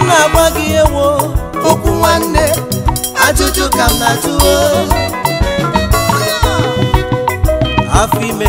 na-agwa gị ewo okwu nwanne ajụjụ ka m na-ajụwo afọ ime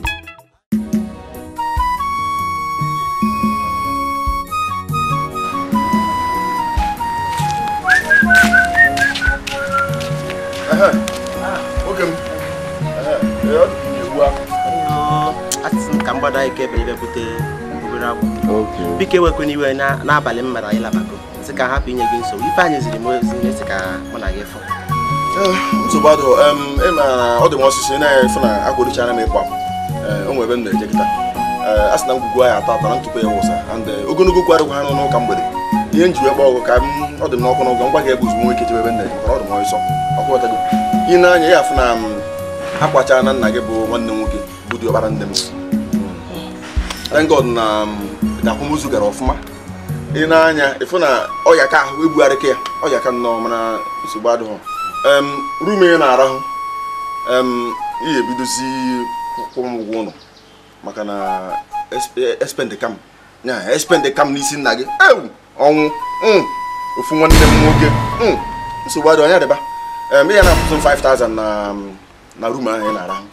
oge m ee ọ dị egbu ahụ asị m ka mgbada ike ebe ebe bute obere akwụ biko ewekwana iwe na- n'abalị m mara anyị labago sị ka hapụ inye gị nsogbu ife anyị ziri m ozi mesi ka mụ na gị fụ nsogbu adụ ịma na ọ dị m ọsịsọ na-efu na akwụrichara m ịkwa m o nwere ebe m na-eje kịta Ee, a sị na ngwugwu anyị atọ atọ na ntụpụ ya wụsa and eh, ogologo okwu adịkwa ha n'ụka mgbede ihe nji wee gba ọgụ ka m ọ dị m n'ọkụ n'ọgụ ngwa ga-ebu ozugbo nwoke jebe ebe m na-eje maka ọ dị m ọsọ ọkwụghọtago ị na-anya ya afụ na m akwachaa na nna gị bụ nwanne m nwoke bụ dị ọkpara nne m thank God na m, na akwamozu gara ọfụma ị na-anya ịfụ na ọya ka ahụ egbugharịka ya ọya ka nnọọ mana nsogbu adịghị em rume ị na-arahụ em ihe ebidozi kwụrụ m ụgwọ ụlọ maka na espend kam ya espend kam n'isi nna gị ewu ọnwụ mm, ofu nwanne m nwoke mm, nsogbu adịghị anya dịba em ihe na-akwụsị m 5000 na na rum ahụ ị na-arahụ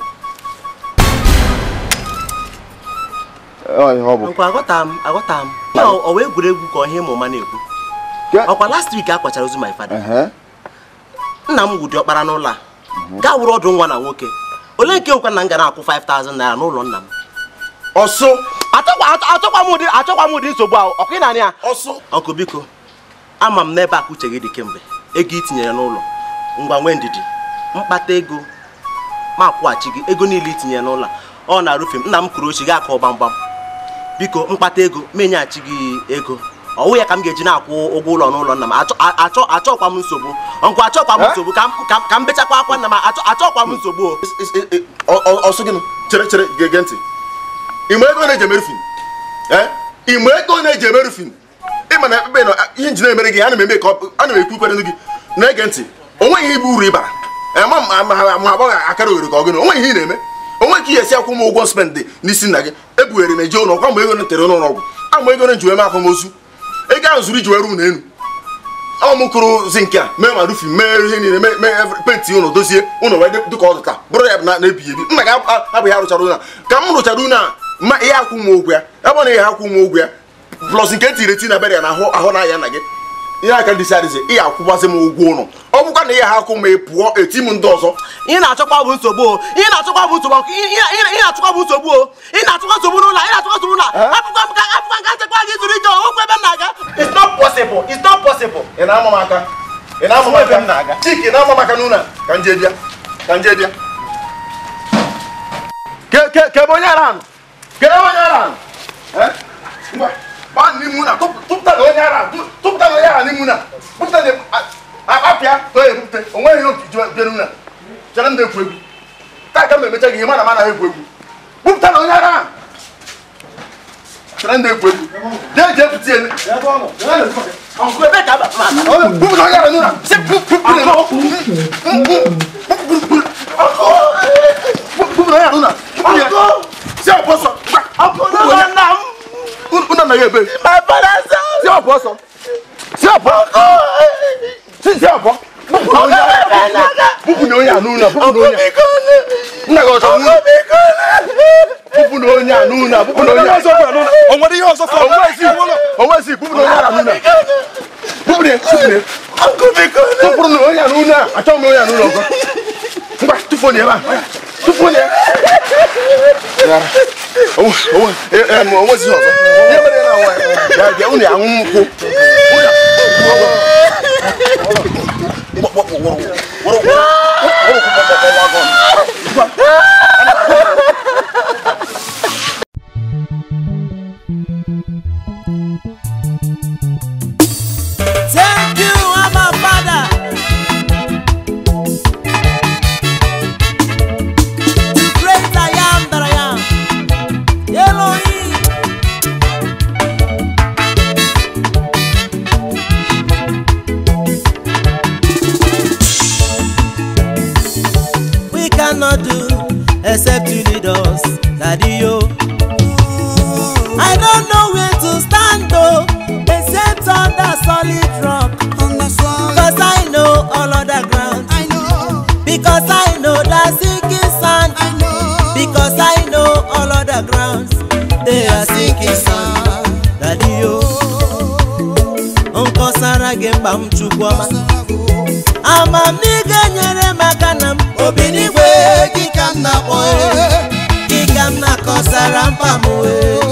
ọ bụ nkwa aghọta m aghọta m ya ọ wee egwuregwu ka ọhịa ịmụ ma na-ekwu ọkwa last week a kwachara ozu my father nna m wụdị ọkpara n'ụlọ a gaa wụrụ ọdụ nwa na nwoke ole nke nwekwa na m ga na-akwụ 5000 naira n'ụlọ nna m ọsụ achọkwa achọkwa m ụdị achọkwa m ụdị nsogbu ahụ ọkụ ị na ya ọsụ ọkụ biko ama m n'ebe akụ uche gị dị kemgbe ego i tinyere n'ụlọ ngwa nwee ndidi mkpata ego ma akwụghachi gị ego niile i tinyere n'ụlọ a, ọ na-arụfe m nna m kwuru ochi gị akọ gbamgbam biko mkpata ego menyeghachi gị ego ọwụ ya ka m ga-eji na-akwụ ụgwọ ụlọ n'ụlọ nna m achọ achọ achọkwa m nsogbu nkwa achọkwa m Eh? nsogbu ka m ka- ka m bechakwa akwa nna m achọ achọkwa m nsogbu o Is- is- is- ọ- ọ- ọsụ gịnị chere chere gege ntị ịma ego na-eji emerufin ịma ego na-eji emerufin ịma na ekpekpe na ihe nji na-emere gị ana m eme ka ọ- ana m ekwu ikwere gị na-ege ntị onweghị ihe bụ uru ịbara Eh, ma ma- ma ma agbọghọ akara oghere ka ọ gịnị onweghị ihe ị na-eme onweghị ka ihe esi akwụ m ụgwọ spendị n'isi nna gị ebughere m eje ụlọ kwa mgbe ego na tere n'ụlọ ọgwụ ama ego na nji wee mee akwamozu ego ahụ zuru iji were ụlọ elu ọ m kụrụ zinc a mee ma rufi mee ihe niile mee mee every- penti ụlọ dozie ụlọ wee dị ka ọ dị taa bụrụ ya na na-ebighị ebi nna gị ab- abụghị arụchara ụlọ a ka m rụchara ụlọ a ma ihe akwụ m ụgwọ ya ebe ọ na ihe akwụ m ụgwọ ya plọs nke tiri eti na bere ya na ahụ ahụ na ya nna gị ihe aka ndị sadịzi ihe akwụgbazi m ụgwọ ụlọ ọ bụkwa na ihe ha akwụ ma ị pụọ eti m ndị ọzọ ị na-achọkwa bụ nsogbu o ị na-achọkwa bụ nsogbu ọkụ. Ị- ị- ị- ị na-achọkwa bụ nsogbu o ị na-achọkwa nsogbu n'ụlọ ị na-achọkwa nsogbu n'ụlọ apụkwa m ka apụkwa nka nchekwa gị zuru ije okwu ebe m na-aga it's not possible it's not possible ị na-ama m aka ị na-ama m Ebe m aka na-aga. chike ị na-ama m aka n'ụlọ a ka nje bịa ka nje bịa ke ke ke ebe onye ara anụ ke ebe onye ara anụ Eh? ngwa gbaa n'ime ụlọ a, tụp- tụpụta na onye ara anụ, tụ- tụpụta na onye ara n'ime ụlọ a. tụpụta na a- a- apịa ka o ebupụte o nweghị ihe okiji bịa n'ụlọ a. chere m na-ekwu egwu taa ka m emecha gị ihe mana m anaghị egwu egwu bupụta na onye ara ahụ chere m na-ekwu egwu jee jee pụta ya ọkụ ebe ka aba m aba bupụta onye ara n'ụlọ a. Sị, bu- bu- bu- bupụta onye ara n'ụlọ a. Si ọpụ ọsọ Gwa, ọkụ n'ụlọ nna m unu anaghị ebe my father son si ọpụ ọsọ si ọpụ si si ọpụ bupụ na onye ara bupụ na onye a n'ụlọ a, bupụ na onye a. nna gị ọchọ nwunye bupụ na onye a n'ụlọ a, bupụ na onye a o nwere ihe ọzọ fọrọ onwezi onwezi bupụ na onye ara n'ụlọ a. bupụ na bupụ na tụpụrụ na onye a n'ụlọ a achọghị m onye a n'ụlọ ọzọ ngwa tụfuo na ebe a tụfuo na ya Yara. Onwe- onwe- e- e, ma onwezi ihe ọzọ ihe mere na nwa ya bịa unu ya aṅụ nkwụ Unu ya- Gbọ- gbọ- gbọ- gbọ- gbọ- gbọ- gbọ- gbọ- gbọ- gbọ- Thank you, Abba Father. The great I am that I am. Elohim. We cannot do except you lead us, Daddy yo. I don't know where to stand though, except on the solid rock. on the soil. Because I know all other ground. I know, Because I know that sinking sand. I know. Because I know all other grounds. They are sinking sand. Daddy yo. Nkọsara gị mkpa m chukwu ọma. Amamihe nyere m aka na m. Obi n'igwe gị ka m na-akpọ e. Gị ka m na-akọsara mkpa m e.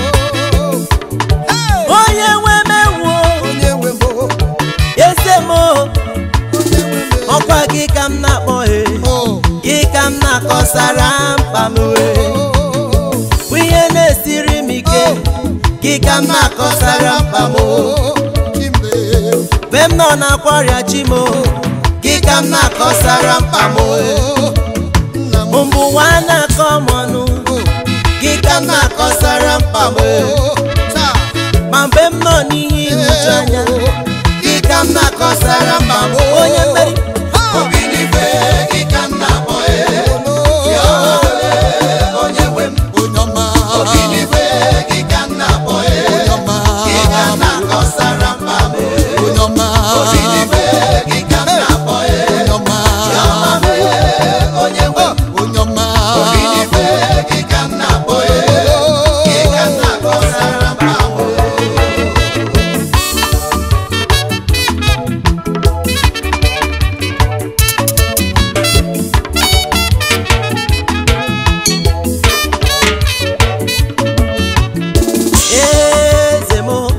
Onye nwe m ewu o. Onye nwe m o, Eze m o. onye nwe m e. Ọkwa gị ka m na-akpọ e. Oh, Gị ka m na-akọsara mkpa m e. Bụ ihe na-esiri m ike. Gị ka m na-akọsara mkpa m o. oh, Chimbe. Mgbe m nọ n'akwa ọrịa chi m o. Gị ka m na-akọsara mkpa m o. Oh, nna m. Mbụ nwa na-akọ m ọnụ. Oh, Gị ka m na-akọsara mkpa m o. oh, taa. Ma mgbe m nọ n'ihe nhụju anya. Gị ka m na-akọsara mkpa m o. Onye mmeri. Obi n'igwe gị ka m na-akpọ e. Onye nwe m. Onye ọma. Obi n'igwe gị ka m na-akpọ e. Onye ọma. Gị ka m na-akọsara mkpa m e. Onye ọma. Obi n'igwe gị ka m na-akpọ e. Onye ọma. Onye nwe m. Onye ọma. Obi n'igwe gị ka m na-akpọ e. Gị ka m na-akọsara mkpa m e. Eze m o.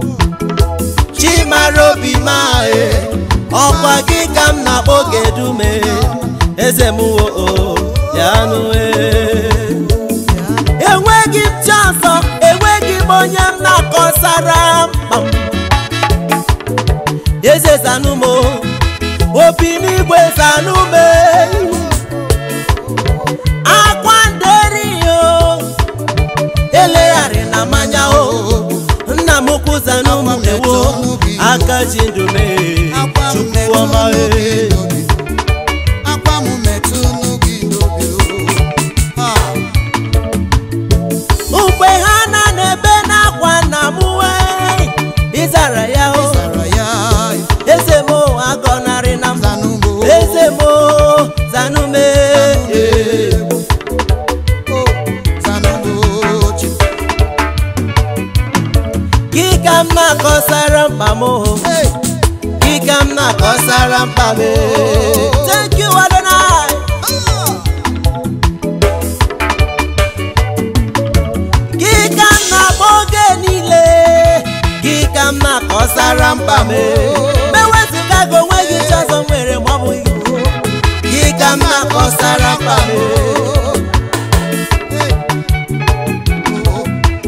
Chimara obi ma e. Ọkwa gị ka m na-akpọ gedume. Eze m o o. Ya nụ e. Enweghị m chi ọzọ, enweghị m onye m na-akọsara mkpa m. Eze zanụ m o. Obi n'igwe zanụ m e. Akwa nderi o. elegharị na mmanya o nna m ukwu zanụ m ewo aka ji ndụ mee chukwu ọma e akwa m metụ n'obi n'obi o mgbe ha na na-ebe n'akwa nna m wee ịzara ya o sara ya eze m agọnarị na m zanụ m o eze m zanụ m e o zanụ m o chi gị ka m na-akọsara mkpa m o hey gị ka m na-akọsara mkpa m e thank you Adonai ah gị ka m na-akpọ oge niile gị ka m na-akọsara mkpa m mewezụga gị onwe gị chọzọ nwere ma ọ bụghị gị ka m na-akọsara mkpa m hey oh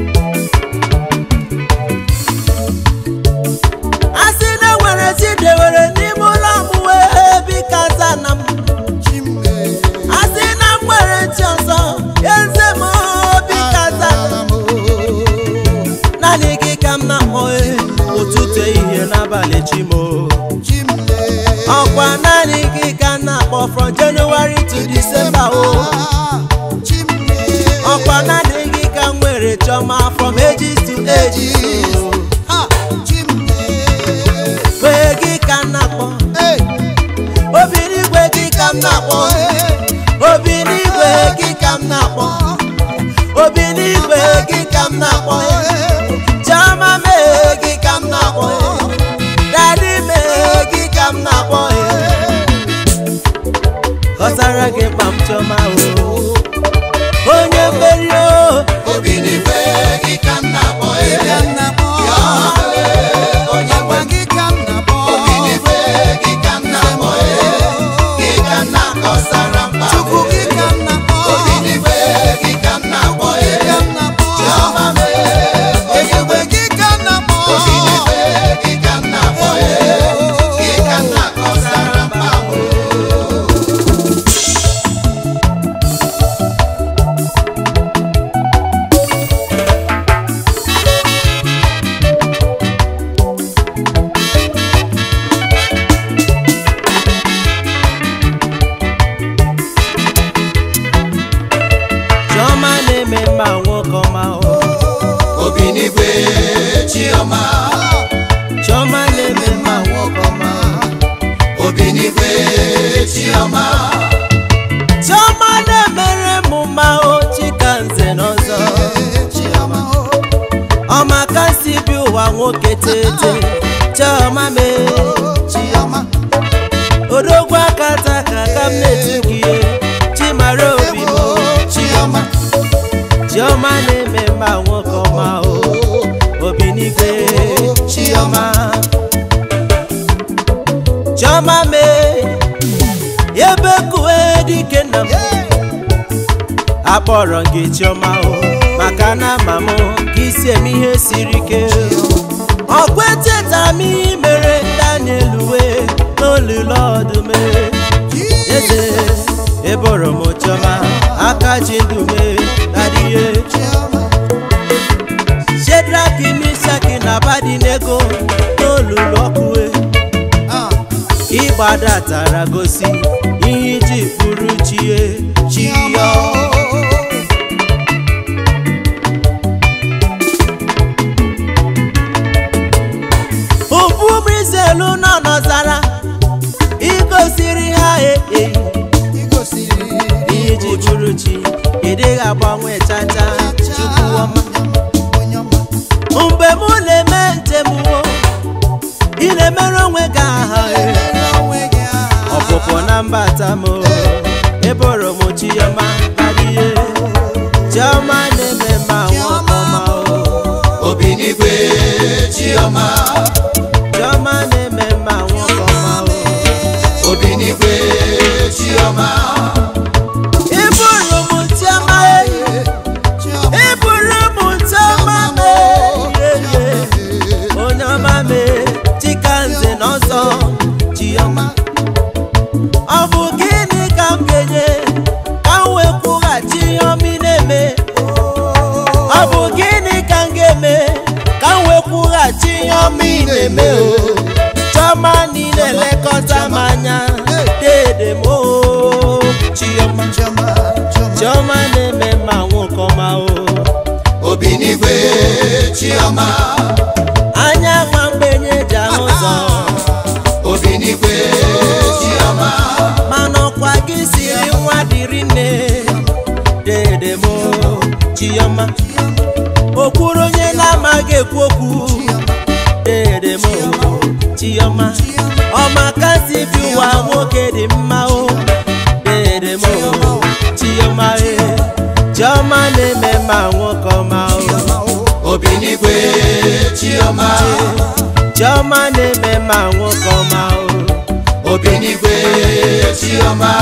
a sị na enwere chi dewere n'ime ụlọ m wee bika zana m chimbe a sị na m nwere chi ọzọ eze m bika zana m naanị gị ka m na-akpọ e, ụtụtụ ehihie n'abalị chi m o. chimbe ọkwa naanị gị ka m na-akpọ from January to December o chimbe ọkwa naanị gị ka m nwere chọma from ages to ages o. ah chimbe wee gị ka m na-akpọ hey obi n'igwe gị ka m na-akpọ obi n'igwe gị ka m na-akpọ obi n'igwe gị ka m na-akpọ chioma mee gị ka m na-akpọ dadi mee gị ka m na-akpọ ghọtara gị mkpa m chioma o onye mmeri o obi n'igwe gị ka m na-akpọ ebe m na-akpọ onye gwa gị ka m na-akpọ obi n'igwe gị ka m na-akpọ gị ka m na-akọsara mkpa chukwu gị ka m na-akpọ obi n'igwe gị ka m na-akpọ ebe m na-akpọ chiọma m ezigbo gị ka m na-akpọ obi n'igwe gị ka m na-akpọ gị ka m na-akọsara mkpa chioma na-eme mma nwoke ọma o obi n'igwe chiọma chioma n'igwe chiọma chiọma na-emere m mma o chika nze n'ọzọ chiọma ọma ka si bi ụwa nwoke tete chiọma mee chiọma odogwu aka taka ka m na-etu gị ihe chimara obi m o chiọma chiọma na-eme mma nwoke ọma o obi n'igwe chiọma chiọma mee ebe kue dike nna m akpọrọ gị chiọma o maka na ama m ka isi eme ihe siri ike ọkwa echetara m ihe mere daniel wee n'olulu ọdụm eze eboro m chiọma aka ji ndụ mee dadịhe shedraki mishaki na abadinego n'olulu ọkụwe ịgbadatara gosi ihe iji kpụrụ chie chiyo ụbụbrizelu nọ n'ọzara igosiri ha ee igosiri ihe iji bụrụ chi ịdịghị agbanwe chacha chukwu ọma onye ọma mgbe mụ na-eme njem wo ị na-emere onwe gị aha ee. mere onwe gị aha ọpụpụ na mbata m eboro m chioma karịa chioma na-eme ma nwaọma obi n'igwe chiọma chioma na-eme ma nwaọma obi n'igwe chiọma ịbụrụ m chioma chiọma ịbụrụ m chioma mee onye ọma mee chika nze na ọzọ chioma ọ bụ gịnị ka m ga-enye ka m wee kwụghachi ihe ọma ị na-eme ọ bụ gịnị ka m ga-eme ka m wee kwụghachi ihe ọma ị na-eme o chioma niile elekọta m anya dede m o chioma chiọma chiọma chioma na-eme ma nwoke ọma o obi n'igwe chiọma anya nwa mgbenye ji ahụ ụzọ obi n'igwe chiọma mana ọkwa gị siri nwa dịrị nne dede m chioma o kwuru onye na-amaghị ekwu okwu dede m chioma ọmaka si bi ụwa nwoke dị mma o dede m chioma e chioma na-eme ma nwoke ọma o obi n'igwe chiọma chioma na-eme ma nwoke ọma o obi n'igwe chiọma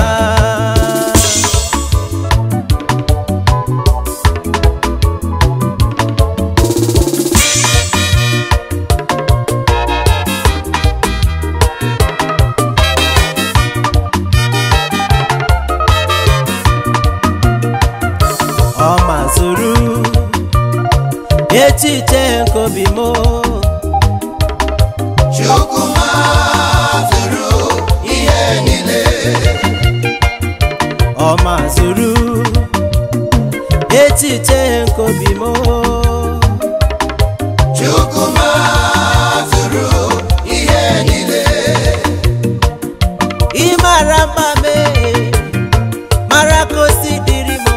ọ mazụrụ echiche nke obi m chukwu mazụrụ ihe niile ọ mazụrụ echiche nke obi m chukwu mazụrụ ihe niile ịmara mma mee mara ka o si dịrị m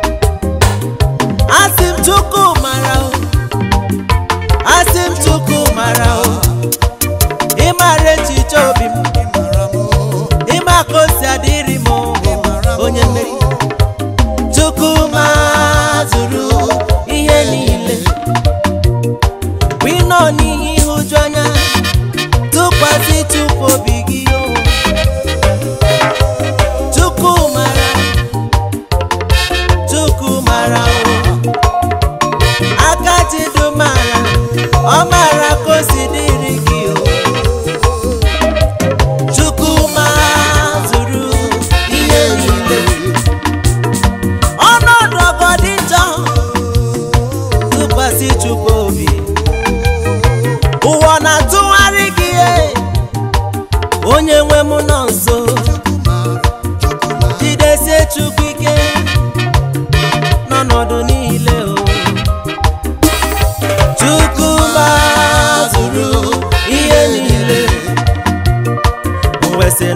asị m chukwu mara o asị m chukwu mara o ịmara echiche obi m ịmara m ịma ka o si adịrị m onye mmeri chukwu mazụrụ ihe niile bụ ịnọ n'ihe ịhụju anya tụkwasị chukwu obi gị o chukwu mara chukwu mara o aka jidu mara ọ mara ka o si dịrị gị o chukwu mazụrụ ihe niile ọnọdụ ọgọdị njọ tụkwasị chukwu obi ụwa na-atụgharị gị ihe onye nwe m nọ nso jidesie chukwu ike n'ọnọdụ niile o chukwu mazụrụ ihe niile mwesị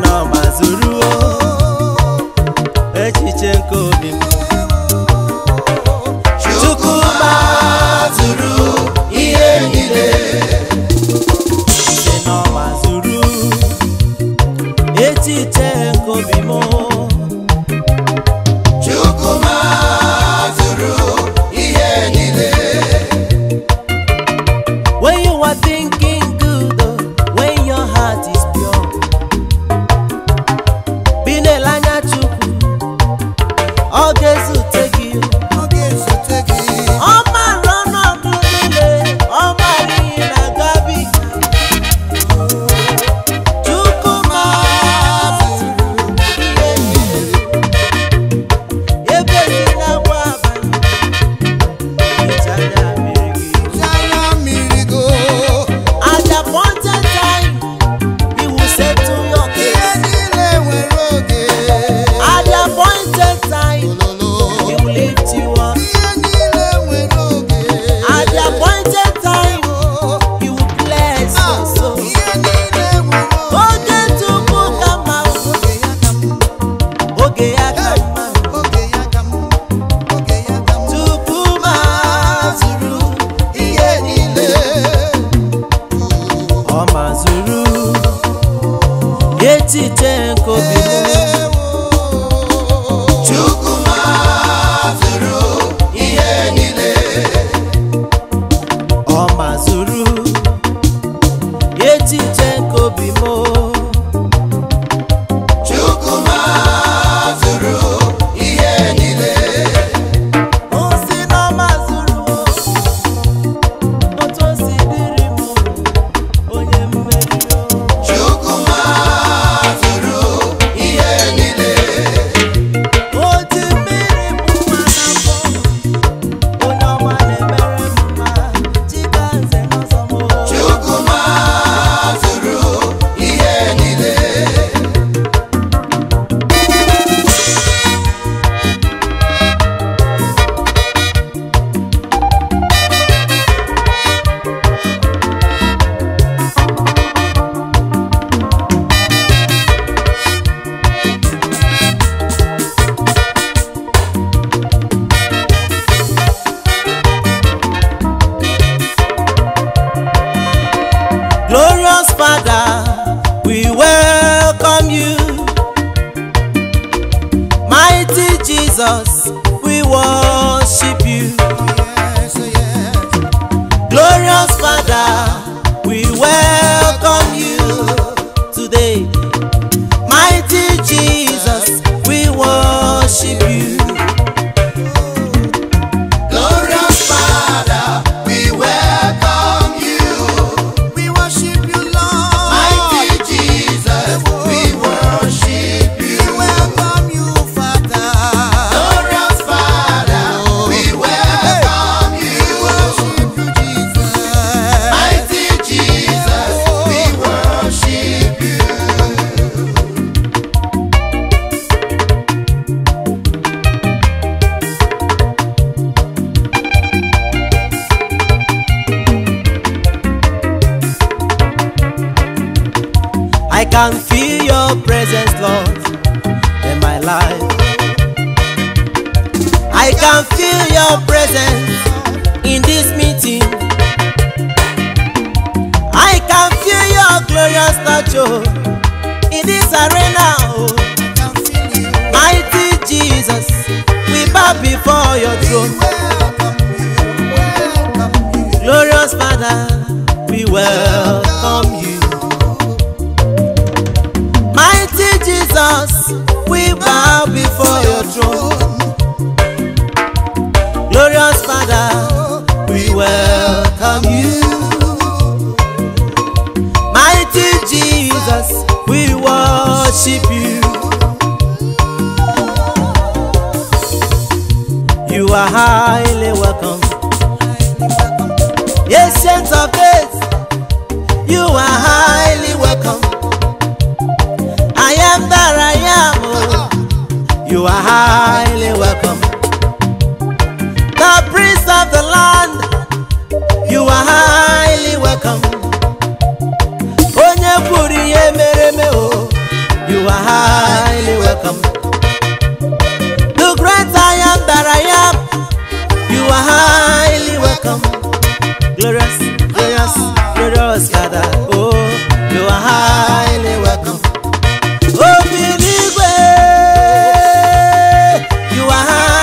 are thinking good oh, when your heart is pure. Bi na-ele anya Chukwu, ọ ga-ezute gị. Ọ ga-esote gị. Ọ mara ọnọdụ niile, ọ mara ihe na-agabiga. Chukwu mazụrụ ihe niile. Ebe si na-agba abalị, eji anya mmiri gị. Anya mmiri go. At the appointed time, he will settle your Ihe case. niile nwere oge. At the appointed time, Ololo. he will lift you up. Ihe niile nwere oge. At the appointed time, he will bless your soul. Ihe niile nwere oge. Oge tupu ka mma, Oge ya ka m. oge ya ka mma. Oge ya ka m. Oge ya ka m. Tupu ma zuru, Ihe niile. ọ ma zuru echiche nke obi m. Chukwu mazụrụ ihe niile. ọ mazụrụ echiche nke obi m Chukwu mazụrụ ihe niile. o si na ọ mazụrụ otu o si dịrị m onye mmeri Chukwu mazụrụ ihe niile. o ji mmiri bụ nwa n'afọ onye ọma na-emere m mma chika nze n'ọzọ m Chukwu mazụrụ ihe niile. Glorious Father, we welcome you. Mighty Jesus, we worship you. Yes, yes. Glorious Father, we welcome you today. Mighty Jesus, we worship you. Glorious Father, we welcome you. We worship you, Lord. Mighty Jesus, we worship you. We welcome you, Father. Glorious Father, we welcome you. We worship you, Jesus. Mighty Jesus, we worship you. I can feel your presence, Lord, in my life. I can feel your presence in this meeting. I can feel your glorious statue in this arena. Oh. Can feel you. Mighty Jesus, we bow before your throne. Welcome you. Welcome you. Glorious Father, we welcome you. Mighty Jesus, we bow before your throne. Glorious Father, we welcome you. Mighty Jesus, we worship you. You are highly welcome. Ancient of days, you are highly welcome. I am that I am. oh. You are highly welcome. The prince of the land, you are highly welcome. Onye kwuru ihe mere eme o, you are highly welcome. The great I am that I am, you are highly welcome. Glorious, glorious, glorious Father, oh, you are highly welcome. Obi n'igwe, you are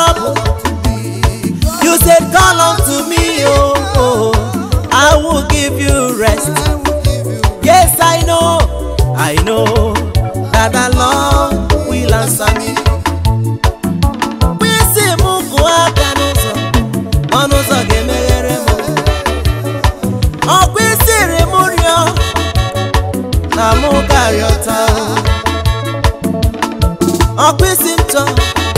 trouble. You said, Call unto me, oh, oh, I will give you rest. Yes, I know, I know that the Lord will answer me. Mkpịsị m kụọ aka n'ụzọ, ọnụ ụzọ ga-emeghere m. Ọkwa isiri m rịọ na mụ ga-arịọta. Ọkwa isi m chọọ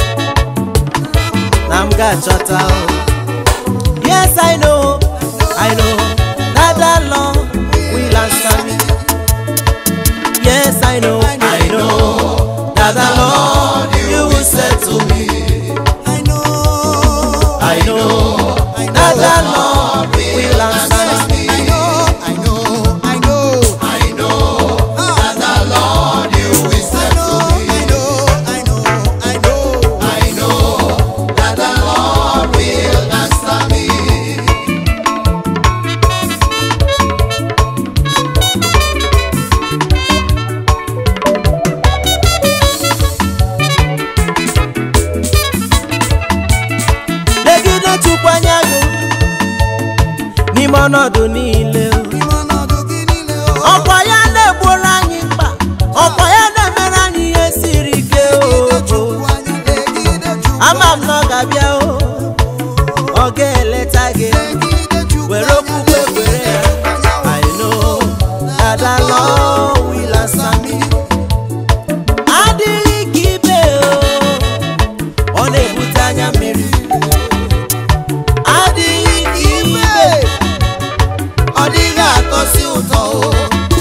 na m ga-achọta. Yes, I know, I know that the Lord will answer me. Yes, I know, I know that the Lord you will settle me. I know, I know that the Lord will answer me. I know, I know, I know, I know that the Lord you will settle me. I know, I know, I know, I know that the Lord will answer me. Legide Chukwu anya gị n'ime ọnọdụ niile. o. N'ime ọnọdụ gị niile, o. Ọkwa ya na-egboro anyị mkpa, ọkwa ya na-emere anyị ihe siri ike. Legide o. Chukwu anya, legide Chukwu Ama m na ọ ga-abịa o, ọ ga-eleta gị. legide Chukwu Were anya, okwukwe were ya. anya, o. I know that the Lord will answer me. Adịghị ka ibe o, ọ na-ebute anya mmiri. Adịghị ka ibe, ọ dịghị atọsi ụtọ o.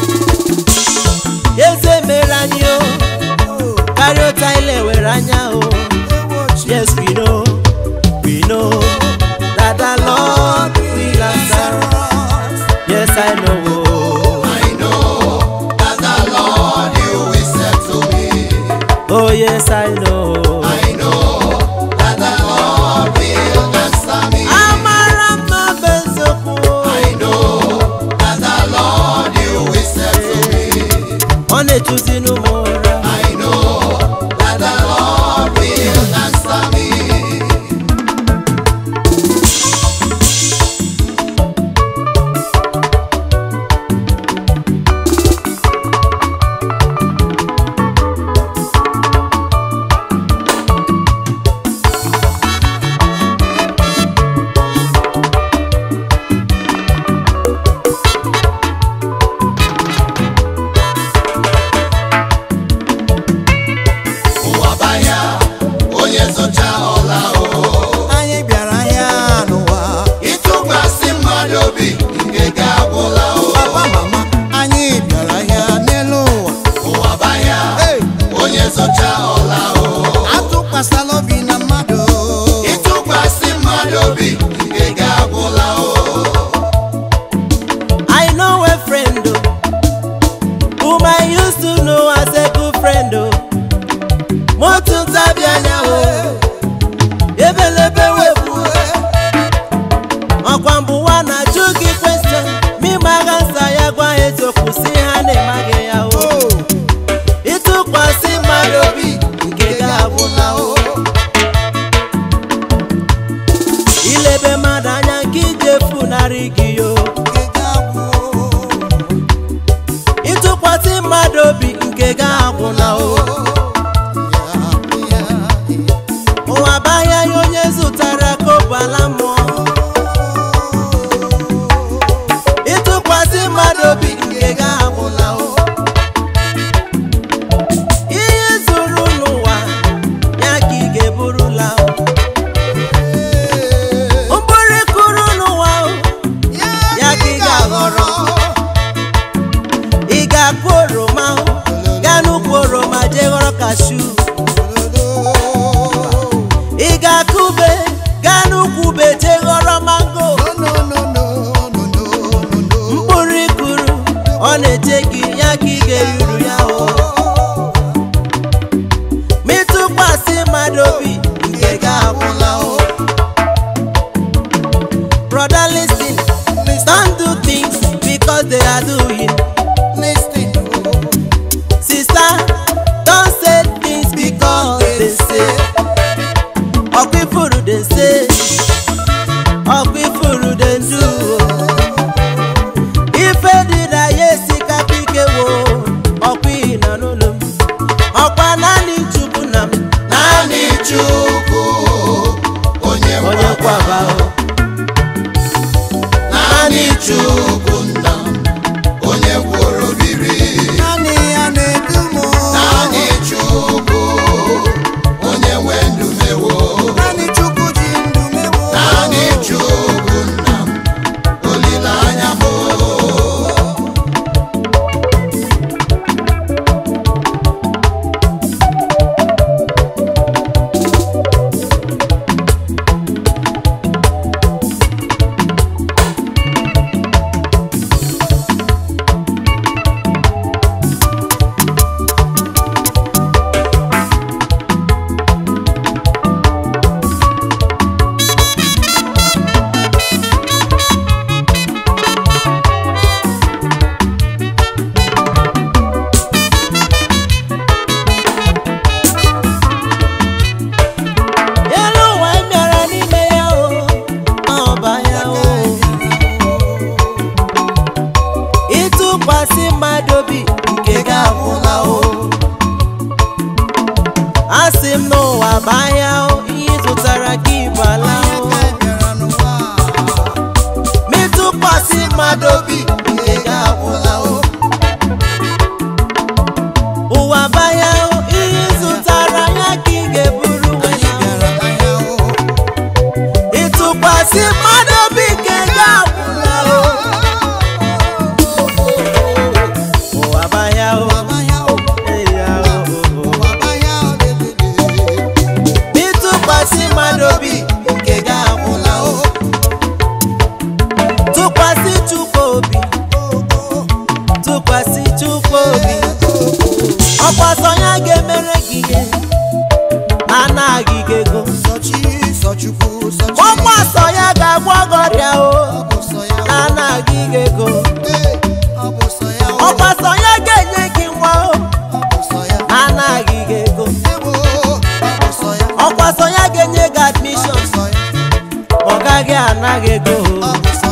Eze mere anyị o, karịa ụta ile were anya o. Yes, we know, we know that the Lord will answer us. Yes, I know. I know that the Lord you will settle me. Oh, yes, I know. I know that the Lord will answer me. Amara m na ọ bụ eziokwu. I know that the Lord you will settle me. Ọ na-echuzi n'ụmụ ụra. I know that the Lord will answer me. Ụwa banya, onye zụcha ọla o. Anyị bịara ahịa n'ụwa. Ịtụkwasị mmadụ obi, nke ga-agwụla o. Papa mama, anyị bịara ahịa n'elu ụwa. Ụwa banya, onye zụcha ọla o. Atụkwasịla obi na mmadụ. Ịtụkwasị mmadụ obi, nke ga-agwụla o. I know a friend oh, whom I used to know as a good friend. Oh. Motu ntabi anya o, ebelebe webu. Ọkwa mbụwa na-ajụ gị question, ma ịmaga nsa ya gwa ha eziokwu si ha na-emaghị ya o. Ịtụkwasị mmadụ obi nke ga-abụla o. Ilebe mmadụ anya nke ije funarị gị yo. ịtụkwasị mmadụ obi nke ga-agwụla o ụwa bụ ahịa ya onye zụtara ka ọ bụ ala mmụọ ịtụkwasị mmadụ obi nke ga-agwụla o ihe zuru n'ụwa ya ka ị ga-eburula o mkpụrụ kụrụ n'ụwa o ya ka ị ga-aghọrọ ị ga-akụ oroma o, gaa n'ukwu oroma jee ghọrọ kashu ị ga-akụ ube gaa n'ukwu ube jee ghọrọ mango mkpụrụ ikuru ọ na-eche gị ya ka ị ga-eruru ya o ma ịtụkwasị mmadụ obi nke ga-abụla o brother listen don't do things because they are doing sister don't say things because they say ọkwa ifu dey say ọkwa ifuru dey do ife dị na ya esikapa ike wo ọkwa ihi na n'ụlọ m ọkwa naanị chukwu na m naanị Chukwu onye onye nwe kwaba o naanị Chukwu nna m onye gwọrọ biri naanị ya na-edu m naanị Chukwu onye nwe ndụ mewo naanị chukwu ji ndụ mewo naanị Chukwu nna m olileanya m elu ụwa m bịara n'ime ya o ọba ya o ịtụkwasị mmadụ obi nke gị agwụla o asị m n'ụwa bụ ahịa o ihe ị zụtara gị bụ ala o ka ị bịara n'ụwa ma ịtụkwasị mmadụ obi nke gị agwụla o ụwa bụ ahịa o ihe ị zụtara ya ka ị ga-eburu anyị wee bịara ahịa o ịtụkwasị mmadụ obi nke gị agwụla o ụwa bụ ahịa o Baba ya o eya o baba ya o lelele ịtụkwasị mmadụ obi nke gị agwụla o tụkwasị chukwu obi tụkwasị chukwu obi ọkwa sọ ya ga-emere gị ihe na anaghị gị ego sọchi sọchukwu sọchi ọkwa sọ ya ga-agwọ gị ọrịa o ọ bụ sọ ya na anaghị gị ego Ee, ọ bụ sọ ya o ọkwa sọ ya ga-enye gị nwa o ọ bụ sọ ya na anaghị gị ego ewo ọ bụ sọ ya ọkwa sọ ya ga-enye gị ọ admishọn bụ sọ ya ọ gaghị anaghị ego ọ bụ sọ